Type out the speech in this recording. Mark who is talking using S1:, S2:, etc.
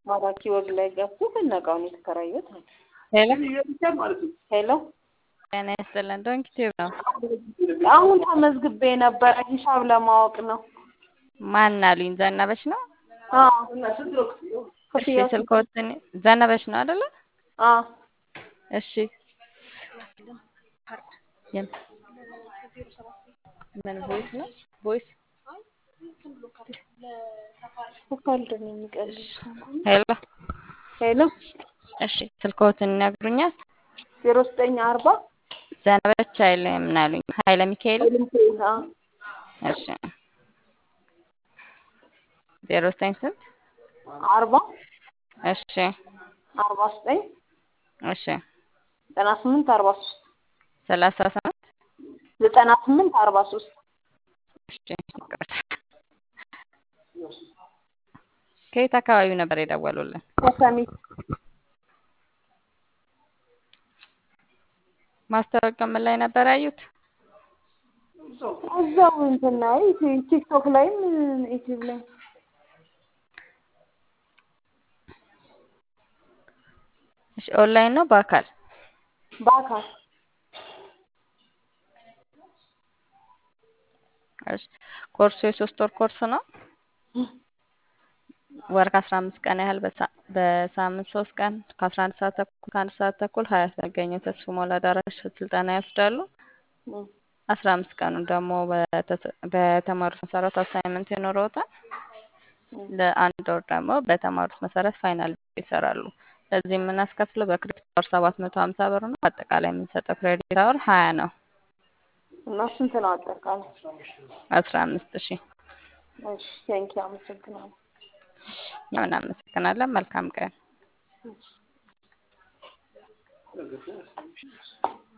S1: ማራኪ ወግ ላይ ገብቶ ፍለጋውን የተከራዩት አለ።
S2: ሄሎ
S1: ሄሎ
S2: ጤና ይስጥልን። ዶንኪ ቲዩብ ነው።
S1: አሁን ተመዝግቤ የነበረ ሂሳብ ለማወቅ ነው።
S2: ማን አሉኝ? ዘነበች ነው።
S1: አዎ
S2: እሺ ስልክዎትን ዘነበች ነው አይደለ?
S1: አዎ
S2: እሺ የም- ምን ቮይስ ነው? ቮይስ
S1: ካልድ ነው የሚቀልድ።
S2: ሄሎ
S1: ሄሎ
S2: እሺ ስልክዎትን ይነግሩኛል?
S1: ዜሮ ዘጠኝ አርባ
S2: ዘነበች ኃይለ ምን አሉኝ? ኃይለ ሚካኤል
S1: አዎ
S2: እሺ ዜሮ ዘጠኝ ስንት?
S1: አርባ
S2: እሺ
S1: አርባ ዘጠኝ
S2: እሺ
S1: ዘጠና ስምንት አርባ ሶስት
S2: ሰላሳ ስምንት
S1: ዘጠና ስምንት አርባ ሶስት
S2: እሺ ይቅርታ። ከየት አካባቢ ነበር የደወሉልን?
S1: ከሰሚት
S2: ማስታወቂያ ምን ላይ ነበር ያዩት?
S1: እዛው እንትን ላይ ቲክቶክ ላይም ዩቲዩብ ላይ
S2: እሺ ኦንላይን ነው በአካል?
S1: በአካል
S2: እሺ ኮርሱ የሶስት ወር ኮርስ ነው። ወር ከአስራ አምስት ቀን ያህል በሳ- በሳምንት ሶስት ቀን ከአስራ አንድ ሰዓት ተኩል ከአንድ ሰዓት ተኩል ሀያት መገኘው ተስፎ ሞላ አዳራሽ ስልጠና ይወስዳሉ።
S1: እም፣
S2: አስራ አምስት ቀኑን ደግሞ በተሰ- በተማሩት መሰረት አሳይመንት ይኖረውታል።
S1: እም።
S2: ለአንድ ወር ደግሞ በተማሩት መሰረት ፋይናል ይሰራሉ። ለዚህ የምናስከፍለው በክሬዲት አወር ሰባት መቶ ሀምሳ ብር ነው። አጠቃላይ የምንሰጠው ክሬዲት አወር ሀያ ነው።
S1: እና ስንት ነው አጠቃላይ?
S2: አስራ አምስት ሺህ
S1: እሺ ቴንኪው አመሰግናለሁ።
S2: እኛ እናመሰግናለን። መልካም ቀን።
S1: እሺ